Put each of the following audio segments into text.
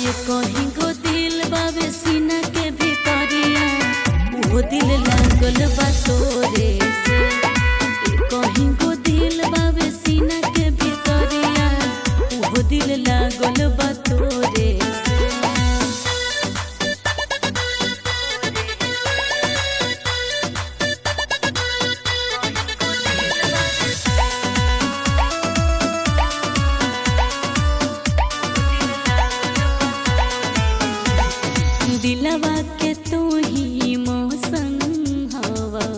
ये कहीं गो दिल बावे सीना के भीतरिया वो दिल लागल बा तोरे से ये कहीं गो दिल बावे सीना के भीतरिया वो दिल लागल बा तोरे से दिलवा के तू ही मौसम हवा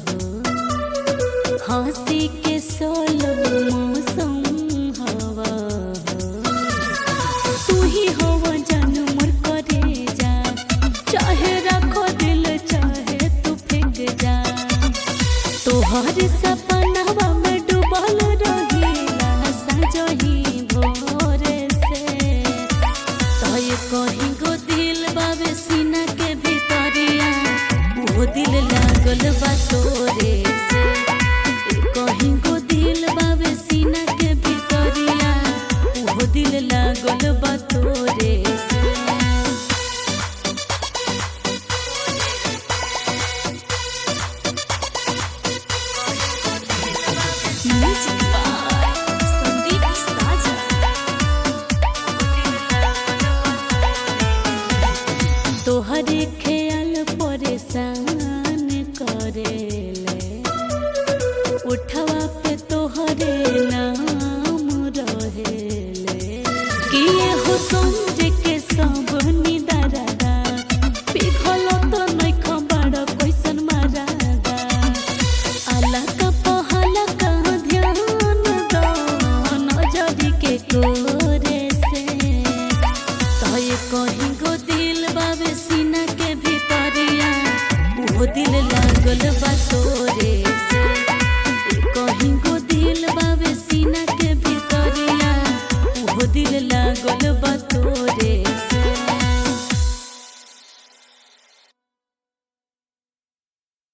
हो हंसी के सोलो मौसम हवा हो तू ही हो जान मोर करे जा चाहे रखो दिल चाहे तू फेंक जा तोहर सपनवा में डूबल रहिला सजही भोर से तय कहीं गो दिल बावे सीना के भीतरिया वो दिल लागल बा तोरे से ए कहीं गो दिल बावे सीना के भीतरिया वो दिल लागल बा तोरे से Music by Sandeep Saja. तोहरे ख्याल परेशान करेले उठवा पे तोहरे नाम रहेले किए हो समझ के सब निदारादा पिघल तो नहीं खबर कैसन मारादा आला का पहला का ध्यान दो नजरी के कोरे से तय कहीं गो दिल बावे सीना के भीतरिया वो दिल लागल बा तोरे से ए कहीं गो दिल बावे सीना के भीतरिया वो दिल लागल बा